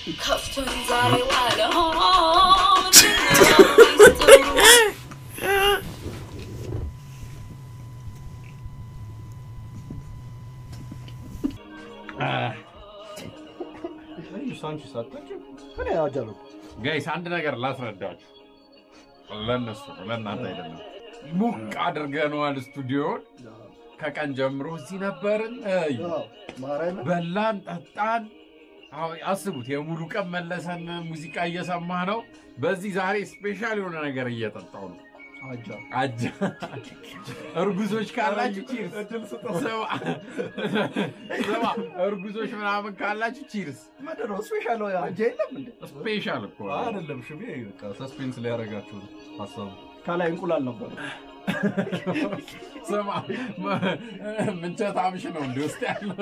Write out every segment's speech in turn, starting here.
ከፍቶኝ ዛሬ ዋለ ሚስጥሩ ሳንቺ ሳጠጭ እኔ አጃለሁ ጋይስ አንድ ነገር ላስረዳችሁ። ለእነሱ ለእናንተ አይደለም። ሙቅ አድርገነዋል ስቱዲዮን። ከቀን ጀምሮ እዚህ ነበርን። እይ፣ ማርያም በላን፣ ጠጣን። አሁን አስቡት፣ የሙሉ ቀን መለሰን ሙዚቃ እየሰማ ነው። በዚህ ዛሬ ስፔሻል የሆነ ነገር እየጠጣው ነው። አጃ አጃ እርጉዞች ካላችሁ ቺርስ። እድል ስጠው ስማ ስማ፣ እርጉዞች ምናምን ካላችሁ ቺርስ። ምንድን ነው ስፔሻል አጃ የለም እንዴ ስፔሻል እኮ ነው። አይደለም ሽሜ በቃ ሰስፔንስ ሊያደርጋችሁ ነው ሀሳቡ። ከላይ እንቁላል ነበር ስማ መ- ምንቸት አምሽ ነው እንዲ ውስጥ ያለው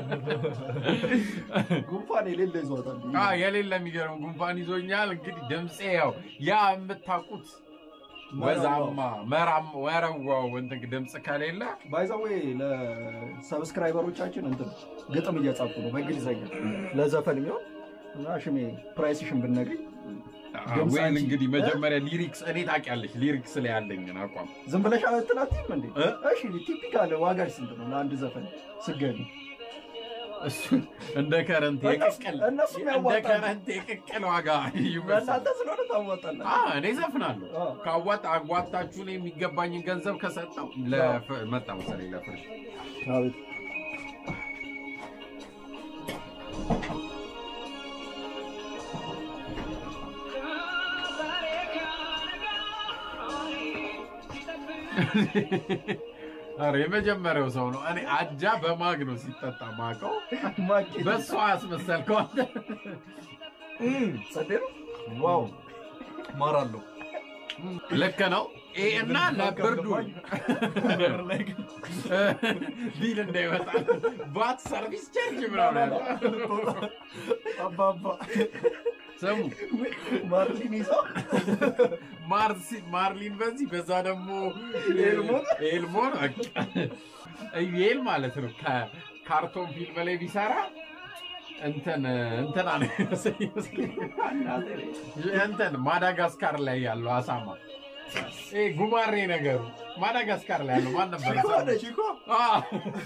ጉንፋን የሌለ ይዟታል አ፣ የሌለ የሚገርም ጉንፋን ይዞኛል። እንግዲህ ድምፄ ያው ያ የምታውቁት ወዛማ መራም ወረዋው እንትን ድምፅ ከሌለ ባይዛዌ ለሰብስክራይበሮቻችን እንትን ግጥም እየጻፉ ነው በእንግሊዝኛ ለዘፈን የሚሆን እና ሽሜ ፕራይስሽን ብነግኝ ድምፅ ወይን አንቺ- እንግዲህ መጀመሪያ ሊሪክስ እኔ ታውቂያለሽ፣ ሊሪክስ ላይ ያለኝን አቋም ዝም ብለሽ አትላትም እንዴ? እ? እሺ ቲፒካል ዋጋሽ ስንት ነው ለአንድ ዘፈን ስገቢ? እሱ እንደ ከረንት የቅቅል እነሱም እንደ ያዋጣሉ። ከረንት የቅቅል ዋጋ ይመስላል። ለእናንተ ስለሆነ ታዋጣላችሁ። አ፣ እኔ ዘፍናለሁ አ። ከአዋጣ አዋጣችሁን የሚገባኝን ገንዘብ ከሰጠው ለፍ- መጣ መሰለኝ ለፍርሽ አቤት ኧረ የመጀመሪያው ሰው ነው። እኔ አጃ በማግ ነው ሲጠጣ ማቀው ማኬት በሷ አስመሰልከው አንተ። ጸዴ ነው። ዋው ማር አለው ልክ ነው። ይሄ እና ለብርዱ ቢል እንዳይመጣ ባት ሰርቪስ ቻርጅ ምናምን ያለው። አባባ ስሙ ማርሊን ይዘው ማርሲ- ማርሊን በዚህ በዛ ደግሞ ኤልሞን? ኤልሞን በቃ ኢዩኤል ማለት ነው። ከካርቶን ፊልም ላይ ቢሰራ እንትን እንትና ነው እንትን ማዳጋስካር ላይ ያለው አሳማ ይሄ ጉማሬ ነገሩ ማዳጋስካር ላይ ያለው ማን ነበር? ቺኮ ነች ቺኮ አዎ፣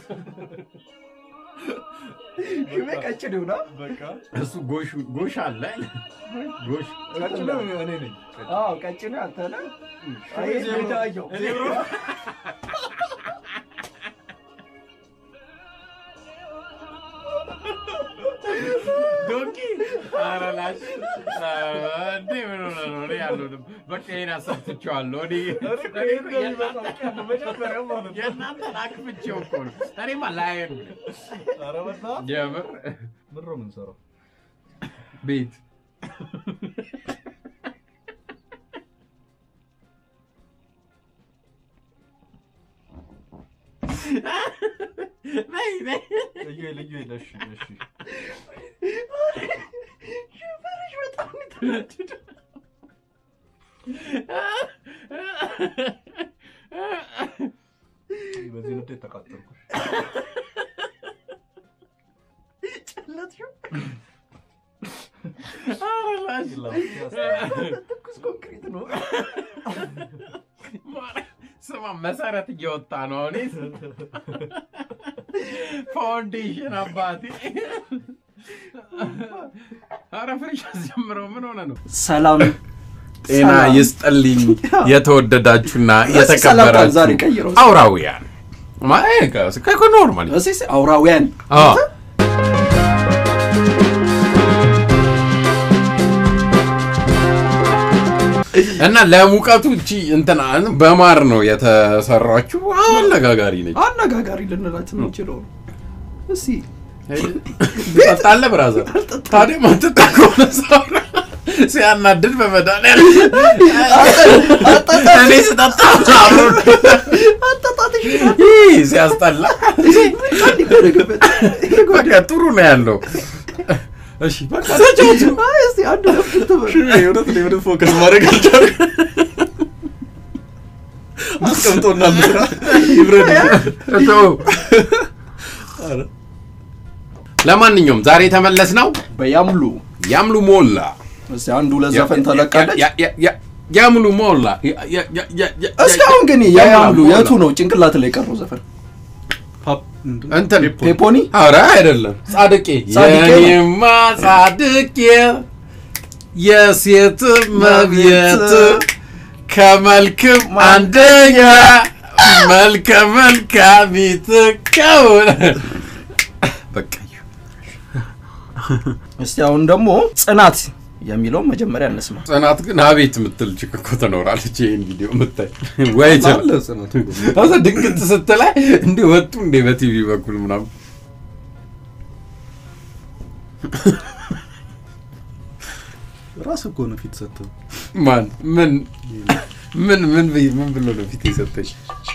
ሽሜ ቀጭን ይሁና በቃ እሱ ጎሽ ጎሽ አለ ጎሽ ቀጭን እኔ ነኝ አዎ ቀጭን አንተ ነህ አይ ሜዳ አየሁ ዶንኪ ኧረ ላሽ እንዴ ምን ሆነ ነው? እኔ አልሆንም። በቃ ይሄን አሰብትቼዋለሁ። እኔ የእናንተን አክፍቼው እኮ ነው። እኔማ ላየን ኧረ በእናትህ የምር ምን ነው የምንሰራው? ቤት ነይ ነይ ልዩ ልዩ ለሽ ለሽ በዚህ ንዴት ተቃጠልኩሽ። ኧረ ላሽ ትኩስ ኮንክሪት ነው ስማ መሰረት እየወጣ ነው። እኔ ፋውንዴሽን አባቴ ኧረ ፍሬሽ አስጀምረው። ምን ሆነ ነው? ሰላም ጤና ሰላም። ይስጥልኝ የተወደዳችሁና እስኪ ሰላምታን ዛሬ የተከበራችሁ ቀይረው። አውራውያን ኖርማል እሺ አውራውያን እና ለሙቀቱ እቺ እንትና በማር ነው የተሰራችው። አነጋጋሪ ነች። አነጋጋሪ ልንላት የምንችለው ነው። እስኪ ትጠጣለህ ብራዘር? ታዲያ ማትጠጣ ከሆነ ሰው ሲያናድድ በመድኃኒዓለም እኔ ስጠጣ አብሮ አጣጣትሽ ይህ ሲያስጠላ በቃ ጥሩ ነው ያለው። እሺ በቃ ተጫወቱ። እስኪ አንድ ሁለት ትበል። እውነት ላይ ምንም ፎከስ ማድረግ አልቻልኩም። አስቀምጦና ምስራ ይብረድ። ተው። ለማንኛውም ዛሬ የተመለስ ነው በያምሉ ያምሉ ሞላ እስቲ አንድ ሁለት ዘፈን ተለቃለች። ያ- ያ- ያ- ያምሉ ሞላ ያ- ያ- ያ- ያ- ያ- እስኪ አሁን ግን የያምሉ ሞላ። የቱ ነው ጭንቅላት ላይ የቀረው ዘፈን? ፓፕ ምንድን ነው? እንትን ፔፖ። ፔፖኒ ኧረ አይደለም ጻድቄ ጻድቄ ነው። የኔማ ጻድቄ የሴት መብየት ከመልክም አንደኛ መልከ መልካሚት ከሆነ በቃ እስቲ አሁን ደግሞ ጽናት የሚለውን መጀመሪያ እንስማ። ጽናት ግን አቤት የምትል ችክ እኮ ትኖራለች። ይህን ቪዲዮ የምታይ ወይ አለ ጽናት እኮ። አዛ ድንግጥ ስትላይ እንዲህ ወጡ እንዴ በቲቪ በኩል ምናምን ራስ እኮ ነው ፊት ሰጥተው ማን ምን ምን ምን ብይ- ምን ብሎ ነው ፊት የሰጠኝ?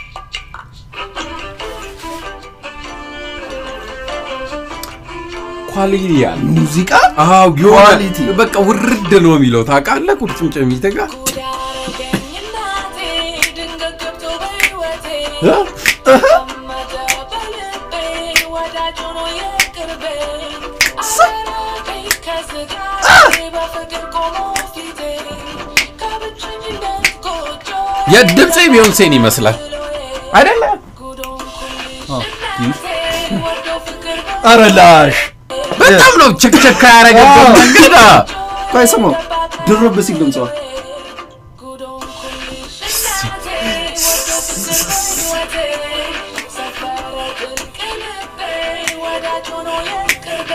ኳሊቲ ያለ ሙዚቃ አዎ የሆነ ኳሊቲ። በቃ ውርድ ነው የሚለው ታውቃለህ። ቁርጭምጭሚት ጋር ጉድ ያረገኝ እናቴ ድንገት ገብቶ በሕይወቴ እ? ተመደ በልቤ ወዳጅ ሆኖ የቅርቤ አራራቀኝ ከስጋቴ በፍቅር ቆሞ ፊቴ ከብቸኝነት ጎጆ የድምፄ ቢዮንሴን ይመስላል አይደለ? ጉድ ሆንኩልሽ እናቴ ወዶ ፍቅር ኧረ ላሽ በጣም ነው ቸክቸካ ያደረገበት አዎ። መንገድ አ። ቆይ ስማው ድርብ ሲል ድምጿ ጉድ ሆንኩልሽ እናቴ ወዶ ፍቅር በሕይወቴ ሰፈረ ጥልቅ ልቤ ወዳጅ ሆኖ የቅርቤ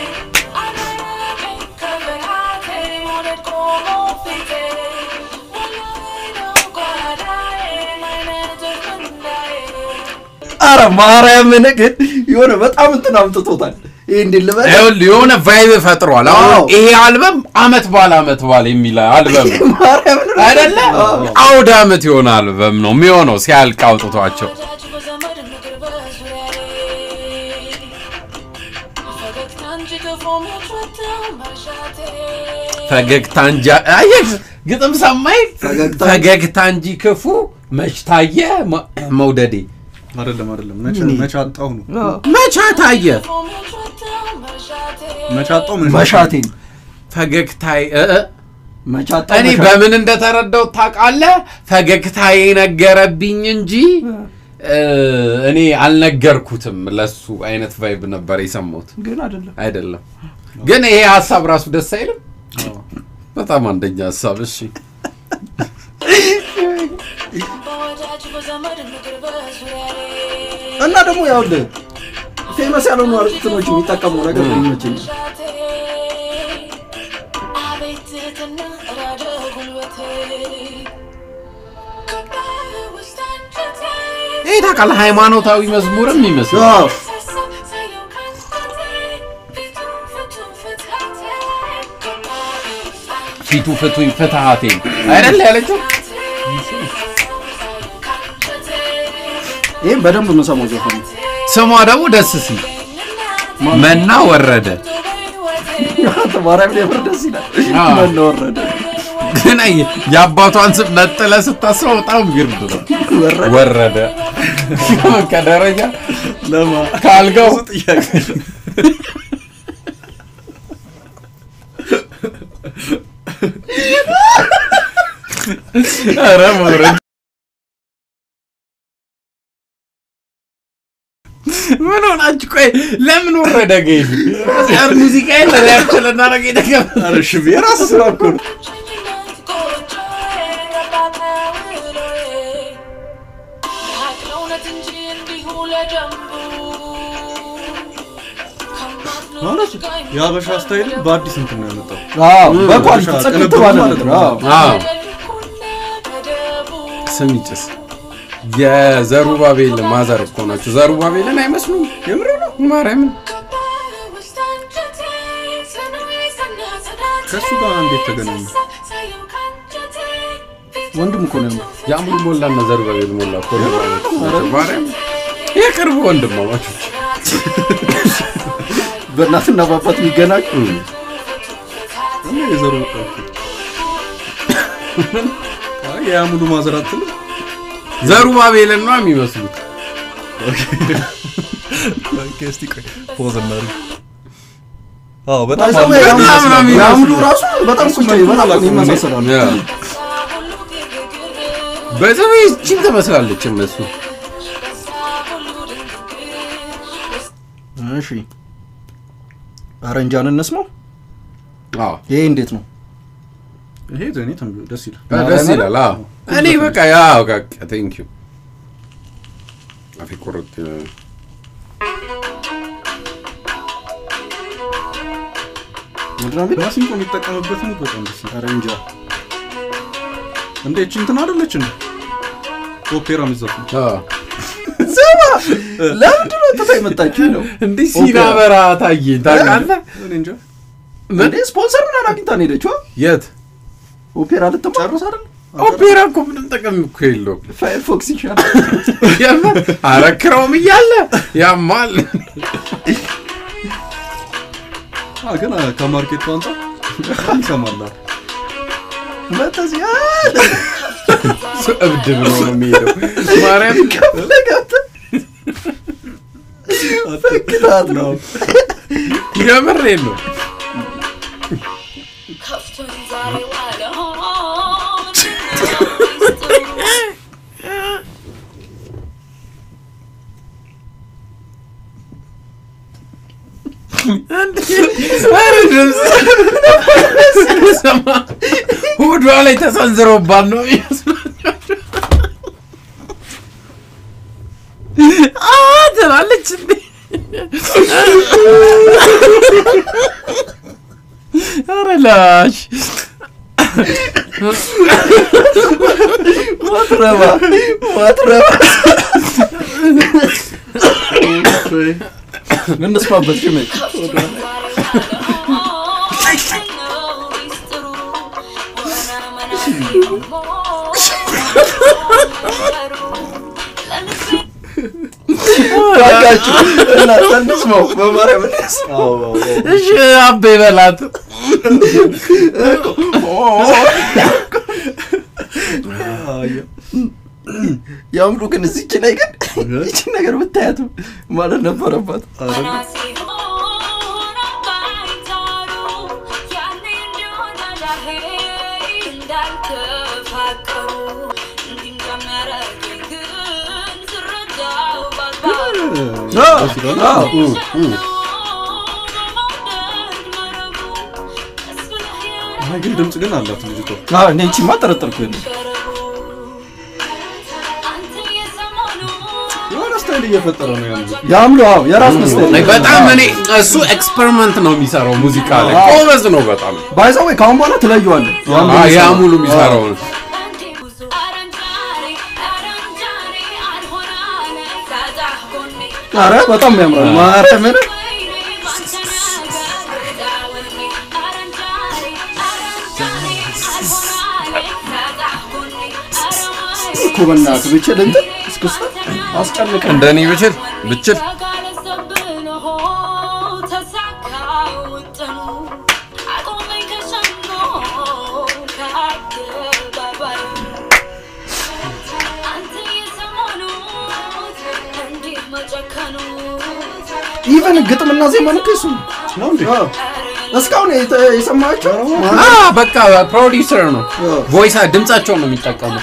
አራራቀኝ ከፍርሃቴ መውደድ ቆሞ ፊቴ ወላሂ ነው ጓዳዬ ማይነትህ ምንዳዬ ኧረ ማርያምን ግን የሆነ በጣም እንትን አምጥቶታል። ይህ እንዴት ልበል ይኸውልህ የሆነ ቫይብ ፈጥሯል። አዎ። አሁን ይሄ አልበም አመት ባለ አመት ባለ የሚል አልበም ነው ማርያምን አይደለ? አውደ አመት የሆነ አልበም ነው የሚሆነው ሲያልቅ አውጥቷቸው ወዳጅ በዘመድ ምክር በዙሪያዬ ፈገግታ እንጂ ክፉ ምትወደው መርሻቴ ፈገግታ እንጂ አየህ፣ ግጥም ሰማይ ፈገግታ ፈገግታ እንጂ ክፉ መች ታየ መ- መውደዴ አይደለም አይደለም መቼ እኔ- መቼ አጣሁ ነው መቻ ታየ ክፉ ምትወደው መርሻቴ መቼ አጣሁ ምን መሻቴን ፈገግታዬ እ እ መቻጣ እኔ በምን እንደተረዳው ታውቃለህ? ፈገግታዬ ነገረብኝ እንጂ እ፣ እኔ አልነገርኩትም። ለሱ አይነት ቫይብ ነበር የሰማሁት። ግን አይደለም አይደለም ግን ይሄ ሀሳብ ራሱ ደስ አይልም። አዎ። በጣም አንደኛ ሀሳብ። እሺ በወዳጅ በዘመድ ምክር በዙሪያዬ እና ደግሞ ያውልህ ፌመስ ያልሆኑ አርቲስቶች የሚጠቀመው ነገር ይመቸኛል። መርሻቴ አቤት ትህትና ራደ ጉልበቴ ከባድ ውስጥ አንጀቴ ይሄ ታውቃለህ ሃይማኖታዊ መዝሙርም ይመስላል። አዎ ሳየው ካንተቴ ፊቱ ፍቱ ፍትሃቴ ከባድ ውስጥ አንጀቴ ፊቱ ፍቱኝ ፍትሃቴ አይደል ያለችው። ይህም በደንብ የምሰማው ዘፈን ነው። ስሟ ደግሞ ደስ ሲል መና ወረደ። አንተ ማርያም የምር ደስ ይላል። አዎ። መና ወረደ ግን አይ የአባቷን ስም ነጥለ ስታስበው በጣም ግርድ ነው። ወረደ ወረደ ከደረጃ ለማ ካልጋው ብዙ ጥያቄ ኧረ መውረድ ምን ሆናችሁ? ቆይ ለምን ወረደ? ገይሉ ሙዚቃ የለ ሪያክሽን ልናደርግ የተገባ ኧረ እሺ ብዬ ራስ ስራ እኮ ነው ማለት የሀበሻ ስታይል በአዲስ እንትን ነው ያመጣው አዎ በኳሊቲ ቅንብር ጽድት ባለ ማለት ነገር ነው። አዎ አዎ ስም ይጭስ የዘሩባቤል ማዘር እኮ ናቸው። ዘሩባቤልን አይመስሉም? የምር ነው ማርያምን ከእሱ ጋር እንዴት ተገናኙ? ወንድም እኮ ነው የአምሩ ሞላ እና ዘሩባቤል ሞላ እኮ ነው። ማርያም የቅርብ ወንድማማቾች በእናትና በአባት የሚገናኝ እና የዘሩ አይ የአሙሉ ማዘራት ነው ዘሩባቤልን ነው የሚመስሉት። ኦኬ እስቲ ቆይ ፖዝ እናድርግ አዎ በጣም ባይዘው አሉ። ያምሉ- በጣም ነው የሚመስሉት። ያምሉ ራሱ በጣም ቁጭ በጣም ይመሳሰላሉ። ያ። በዘመ ይህችን ትመስላለች እነሱ እሺ አረንጃን እንስማው። አዎ ይሄ እንዴት ነው? ይሄ ዘኔ ተም- ደስ ይላል። ደስ ይላል። አዎ እኔ በቃ ያው በቃ ቴንክ ዩ አፌ ቁርጥ ይላል። ምንድን ነው የሚለው? ማሲንቆ የሚጠቀምበት ሙድ በጣም ደስ ይላል። አረንጃ እንደ እቺ እንትን አይደለች እንደ ኦፔራ የሚዘፍኑ አዎ ስማ፣ ለምንድን ነው ትታ የመጣችው ነው? እንዲህ ሲናበራ ታየኝ ታውቃለህ? እኔ እንጃ እንዴ ስፖንሰር ምናምን አግኝታ ነው የሄደችው። የት ኦፔራ ልትጨርስ አይደል? ኦፔራ እኮ ምንም ጥቅም እኮ የለውም። ፋየርፎክስ ይሻላል። የምር ኧረ ክሮም እያለ ያማል። አ ግን አ፣ ከማርኬቱ አንጻር ይሰማላል። መተዚያ እሱ እብድ ብሎ ነው የሚሄደው። ማርያም ከፈለጋት ፈክታት ነው። የምሬን ነው። ከፍቶኝ ዛሬ ዋለ ኧረ ድምፅ ስሰማ ሆዷ ላይ ተሰንዝሮባት ነው አ ትላለች እንዴ ኧረ ላሽ ማትረባ ማትረባ እንስማበት ጅሜ ባካችሁ እናንተ እንስማው በማርያም እንስማው። እሺ አቤ በላት ያምሩ ግን እዚች ላይ ግን ይችን ነገር ብታያት ማለት ነበረባት። ደስ ይላል። አዎ። አይ ግን ድምፅ ግን አላት ልጅቷ። አዎ፣ እኔ ይቺማ ጠረጠርኩ የለ የሆነ ስታይል እየፈጠረ ነው ያለው። ያምሉ አዎ፣ የራሱ መስለ በጣም እኔ እሱ ኤክስፐሪመንት ነው የሚሰራው ሙዚቃ ላይ ጎበዝ ነው በጣም ባይዘው ወይ ከአሁን በኋላ ትለየዋለህ። ያምሉ አ- ያ የሚሰራው። ሙሉ የሚሰራውን ኧረ በጣም ያምራል። ማርያምን እኮ በእናትህ ብችል እንትን እስክስታ አስጨንቀን እንደኔ ብችል ብችል ኢቨን ግጥምና ዜማ ነው ከሱ ነው እንዴ? አዎ። እስካሁን የተ- የሰማቸው አ በቃ ፕሮዲውሰር ነው ቮይስ ድምጻቸውን ነው የሚጠቀመው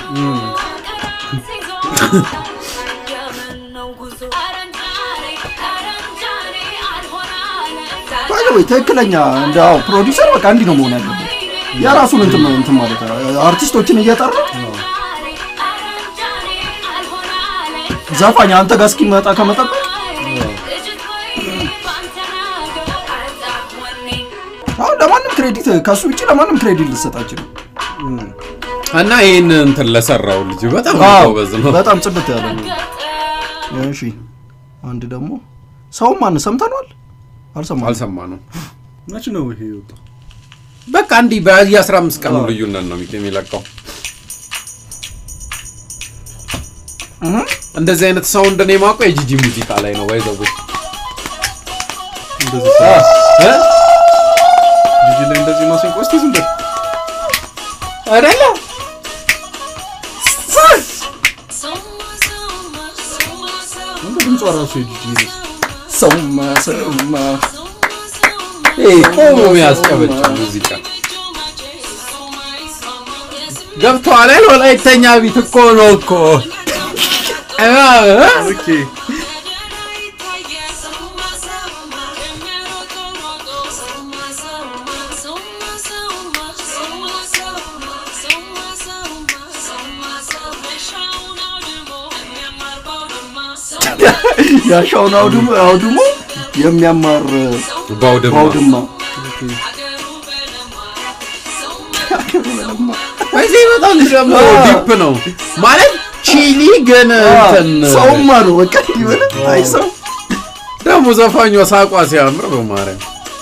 ባይ ወይ ትክክለኛ እንደ አዎ ፕሮዲውሰር በቃ እንዲህ ነው መሆን ያለበት። የራሱን እንትን እንትን ማለት ነው። አርቲስቶችን እየጠራ ዘፋኝ አንተ ጋር እስኪመጣ ከመጠበቅ አሁን ለማንም ክሬዲት ከሱ ውጭ ለማንም ክሬዲት ልሰጣችን እና ይህን እንትን ለሰራው ልጅ በጣም ጎበዝ ነው በጣም ጽድት ያለ ነው። እሺ አንድ ደግሞ ሰውም ማን ሰምተነዋል? አልሰማንም። አልሰማ ነው መች ነው ይሄ የወጣው? በቃ እንዲህ በየአስራ አምስት ቀኑ ልዩነት ነው የሚለቀው እህ እንደዚህ አይነት ሳውንድ እኔ የማውቀው የጂጂ ሙዚቃ ላይ ነው ባይዘው እንደዚህ ጂጂ ላይ እንደዚህ ማሲንቆ እስቲ ዝም በል አይደለ እንደ ድምጿ ራሱ የጂጂ ይመስል ሰውማ ሰውማ ይሄ ቆሞ የሚያስቀበጭ ሙዚቃ ገብቶሃል አይደል? ወላይተኛ ቢት እኮ ነው እኮ እ ኦኬ ያሻውን አውድሞ አውድሞ የሚያማር ባውድማ ባውድማ በዚህ በጣም ደግሞ ዲፕ ነው ማለት ቺሊ ግን እንትን ሰውማ ነው በቃ ይበለ አይ ሰው ደግሞ ዘፋኟ ሳቋ ሲያምር በማርያም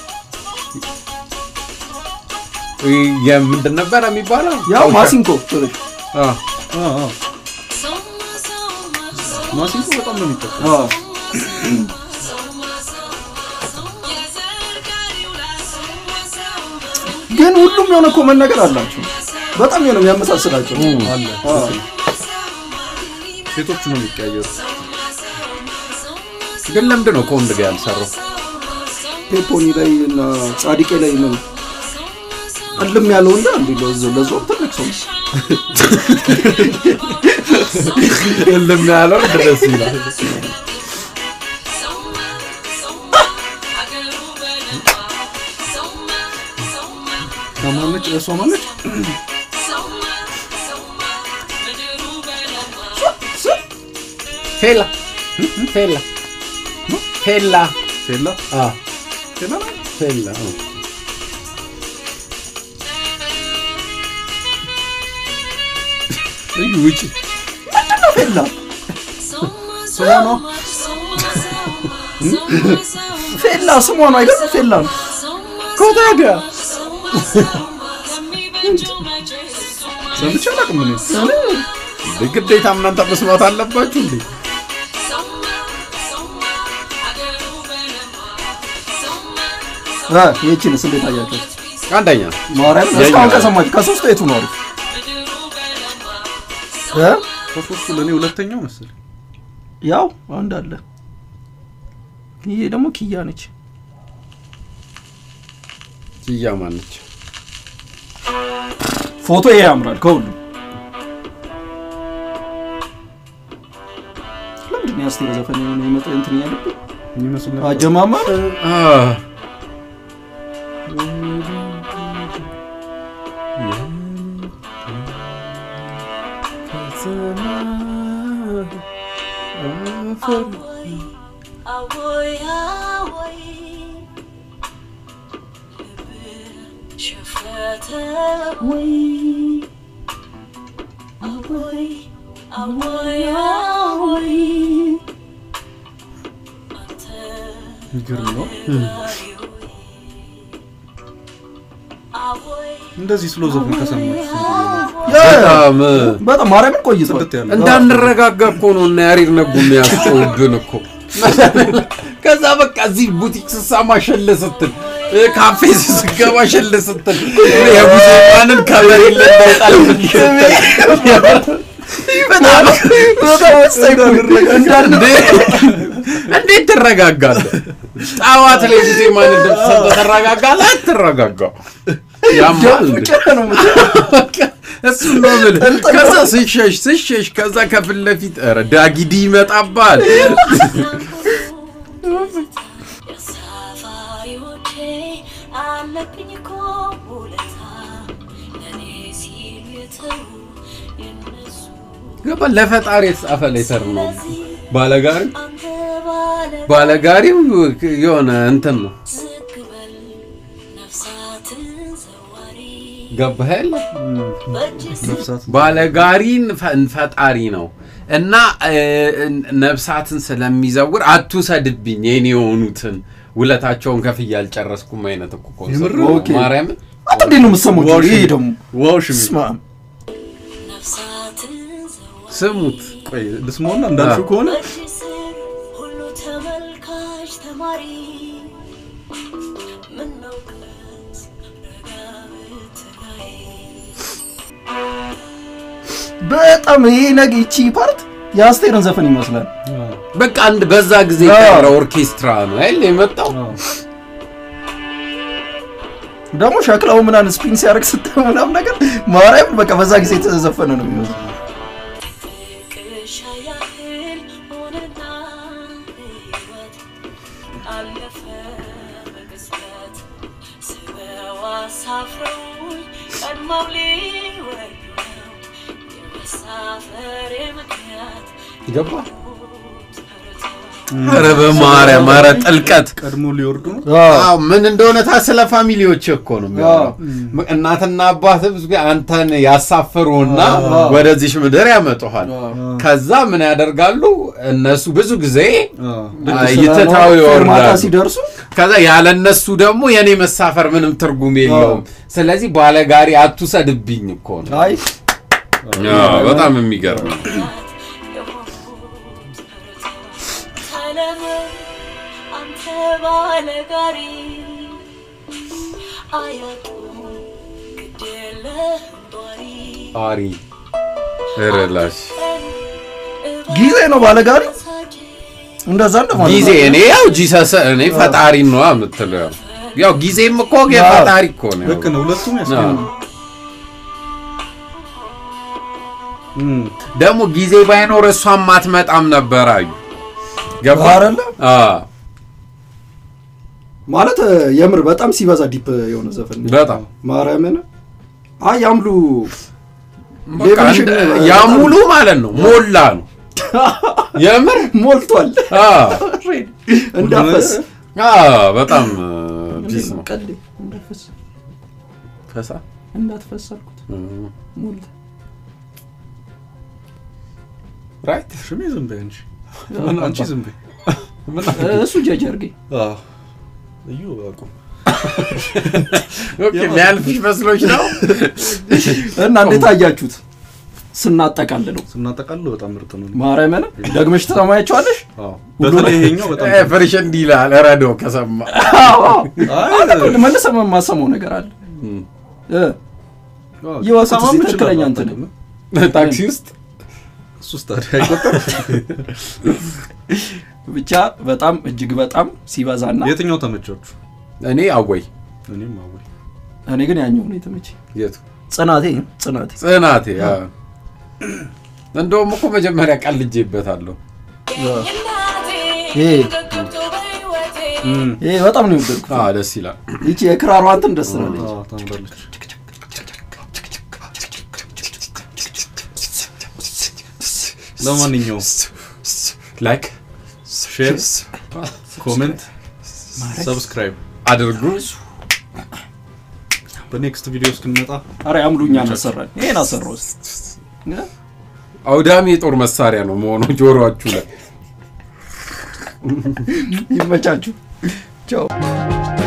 የምንድን ነበረ የሚባለው? ያው ማሲንኮ ትልሽ አ፣ አ አ ማሲንኮ በጣም ነው የሚጠቀም አዎ ግን ሁሉም የሆነ ኮመን ነገር አላቸው። በጣም የሆነ የሚያመሳስላቸው አለ አዎ። ሴቶቹ ነው የሚቀያየሩ ግን ለምንድን ነው ከወንድ ጋር ያልሰራው? ፔፖኒ ላይ እና ጻድቄ ላይ ነው አለም ያለው እንደ አንዱ ለዞ ለዞ ትልቅ ሰው ነው። የለም ያለው ድረስ ይላል። ማነች እሷ ማነች ፌላ ፌላ ፌላ ፌላ አ ፌላ ነው ፌላ አ። እዩ ውጪ ፌላ ስሟ ነው ፌላ ስሟ ነው አይደል? ፌላ ነው። ኮታጋ ሰምቼ አላውቅም እኔ ግዴታ እናንተ መስማት አለባችሁ እንዴ? አ ይቺንስ እንዴት አያቸው? አንደኛ ማርያም የኛ እስካሁን ነው። ከሰማች ከሶስቱ የቱ ነው አሪፍ? እ ከሶስቱ ለእኔ ሁለተኛው መሰለኝ ያው አንድ አለ። ይሄ ደግሞ ኪያ ነች። ኪያ ማነች? ፎቶ ይሄ ያምራል ከሁሉ። ለምንድን ነው የአስቴር ዘፈን የሆነ የመጣ እንትን ያለብኝ የሚመስል ነገር አጀማመር አ አወይ አወይ ልብ ሸፈተ ወይ አወይ አወይ አወይ አንተ የሚገርም ነው አወይ እንደዚህ ስሎ ዘፈን ከሰማችሁ በጣም በጣም ማርያምን ቆይቷል። ጽድት ያለ እንዳንረጋጋ እኮ ነው እና ያሬድ ነጉ የሚያስቆብን እኮ ከዛ በቃ እዚህ ቡቲክ ስሳማ ሸለ ስትል እ፣ ካፌ ስገባ ሸለ ስትል የሙዚቃንን ከበር ይለጣል በጣም በጣም ወሳኝ እኮ ነው። እንዴት ትረጋጋለህ? ጠዋት ላይ ጊዜ ማን ድምፅ ሰምተህ ትረጋጋለህ? አትረጋጋም። ያማል እንዴ? ፍቅር ነው የምትለው። እሱ ነው የምልህ። ከዛ ስሸሽ ስሸሽ ከዛ ከፊት ለፊት ኧረ ዳጊዲ ይመጣባል። የሳፋሪዎቼ አለብኝ እኮ ውለታ ለእኔ ሲሉ የተዉ የነሱ ገባ ለፈጣሪ የተጻፈ ሌተር ነው። ባለጋሪ አንተ ባለ ባለጋሪው የሆነ እንትን ነው ዝግ በል ነፍሳትን ዘዋሪ ገባህ የለ በእጅ ነፍሳት ባለጋሪን ፈ- ፈጣሪ ነው እና እ፣ ነፍሳትን ስለሚዘውር አትውሰድብኝ የኔ የሆኑትን ውለታቸውን ከፍዬ አልጨረስኩም አይነት እኮ ኮንሰርት የምር? ነው። ኦኬ። ማርያምን አንተ እንዴት ነው የምትሰማው? ዋው ይሄ ሽሚ ደግሞ ዋው ሽሚ ስማ ነፍሳትን ዘዋሪ ስሙት ቆይ ልስማውና እንዳልሽው ከሆነ በእጅ ስር ሁሉ ተመልካች ተማሪ ምነው ቀስ ረጋ ብትላይ በጣም ይሄ ነገ ይቺ ፓርት የአስቴርን ዘፈን ይመስላል። በቃ አንድ በዛ ጊዜ አዎ። የቀረ ኦርኬስትራ ነው አይደል የመጣው አዎ። ደግሞ ሸክላው ምናምን ስፒን ሲያደርግ ስታየው ምናምን ነገር ማርያም በቃ በዛ ጊዜ የተዘፈነ ነው የሚመስለው። ፍቅርሽ ያህል ሆነና ሕይወት አለፈ በቅጽበት ስበው አሳፍረውኝ ቀድመው ሊወዱ ነው የመሳፈሬ ምክንያት ገባ ኧረ በማርያም ኧረ ጥልቀት ቀድሞ ሊወርዱ ነው። አዎ ምን እንደሆነ ታ ስለ ፋሚሊዎች እኮ ነው የሚያወራው። እናትና አባት ብዙ ጊዜ አንተን ያሳፍሩና ወደዚች ምድር ያመጡሃል። ከዛ ምን ያደርጋሉ እነሱ ብዙ ጊዜ አዎ። ይትታው ማታ ይወርዳሉ። ሲደርሱ ከዛ ያለ እነሱ ደግሞ የኔ መሳፈር ምንም ትርጉም የለውም። ስለዚህ ባለጋሪ አትውሰድብኝ እኮ ነው። አይ አዎ፣ በጣም የሚገርም ነው። ተለመን አንተ ባለጋሪ አያጡም ግድ የለህም ጧሪ አሪ እረላሽ ጊዜ ነው ባለጋሪ እንደዛ እንደማለት ጊዜ ነው። እኔ ያው ጂሰስ እኔ ፈጣሪ ነው የምትለው ያው ጊዜም እኮ የፈጣሪ እኮ ነው። ልክ ነው። ሁለቱም ያስገኛል። እም፣ ደግሞ ጊዜ ባይኖር እሷም አትመጣም ነበር አዩ ገባ አይደለ? አዎ፣ ማለት የምር በጣም ሲበዛ ዲፕ የሆነ ዘፈን ነው። በጣም ማርያምን አይ ያምሉ በቃ ሌቭልሽን እንደ- ያ ሙሉ ማለት ነው ሞላ ነው የምር ሞልቷል አዎ፣ እንዳፈስ አዎ፣ በጣም ፒስ ነው ቀልዴ እንዳፈስ ፈሳ እንዳትፈስ አልኩት ሞልቷል ራይት ሽሜ ዝም በይ አንቺ አንቺ ዝም በይ። እሱ ጀጅ አድርገኝ አዎ። እዩ አቁም። ኦኬ የሚያልፍሽ መስሎች ነው እና እንዴት አያችሁት ስናጠቃልለው ስናጠቃልለው በጣም ምርጥ ነው። ማርያምን ደግመሽ ትሰማያቸዋለሽ አዎ። በተለይ ይሄኛው በጣም ፍርሽ እንዲህ ይላል ረዶ ከሰማ አይ፣ መልሰ የማሰማው ነገር አለ እ አዎ፣ ይወቁት ሰማም እስኪ ትክክለኛ ይችላል እንትን አጠቅም። ታክሲ ውስጥ እሱስ ታዲያ አይቆጠር። ብቻ በጣም እጅግ በጣም ሲበዛና የትኛው ተመቻችሁ? እኔ አወይ እኔም አወይ እኔ ግን ያኛው ነው የተመቸኝ የቱ ጽናቴ ጽናቴ ጽናቴ አዎ። እንደውም እኮ መጀመሪያ ቀልጄበታለሁ ይሄ ይሄ በጣም ነው የወደድኩት አዎ፣ ደስ ይላል ይቺ የክራሯ እንትን ደስ ትላለች አዎ፣ ታምራለች። ለማንኛውም ላይክ ሼር፣ ኮሜንት፣ ሰብስክራይብ አድርጉ በኔክስት ቪዲዮ እስክንመጣ አረ ያምሉኛ መሰራል ይሄን አሰራው አውዳሚ የጦር መሳሪያ ነው መሆኑ ጆሮአችሁ ላይ ይመቻችሁ ቻው